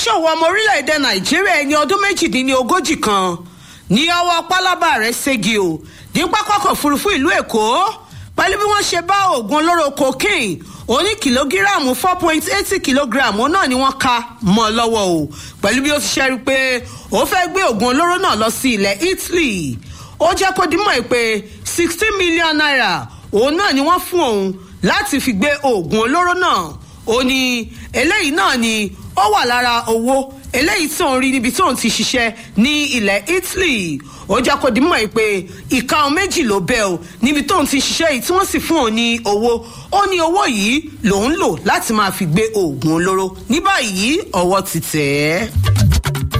oníṣòwò ọmọ orílẹ̀-èdè nàìjíríà ẹni ọdún méjìdínlógójì kan ní ọwọ́ pálábà rẹ̀ ségi o ní pápákọ̀ òfurufú ìlú èkó pẹ̀lú bí wọ́n ṣe bá oògùn olóró cocaine oní kìlógíráàmù four point eighty kìlógíráàmù náà ni wọ́n ka mọ́ ọ lọ́wọ́ o pẹ̀lú bí ó ti ṣe rí i pé ó fẹ́ gbé oògùn olóró náà lọ sí ilẹ̀ italy ó jẹ́ kó dímọ̀ pé sixteen million naira òun náà ni wọ́n fún òun láti fi gbé oògùn olóró náà ó ní eléyìí náà ni ó wà lára owó eléyìí tí òun rí níbi tí òun ti ṣiṣẹ́ ní ilẹ̀ italy ó jẹ́ kó dimọ̀ pé ìka òun méjì ló bẹ́ o níbi tóun ti ṣiṣẹ́ yìí tí wọ́n sì fún òun ní owó ó ní owó yìí lòun lò láti máa fi gbé oògùn olóró ní báyìí ọwọ́ ti tẹ̀ ẹ́.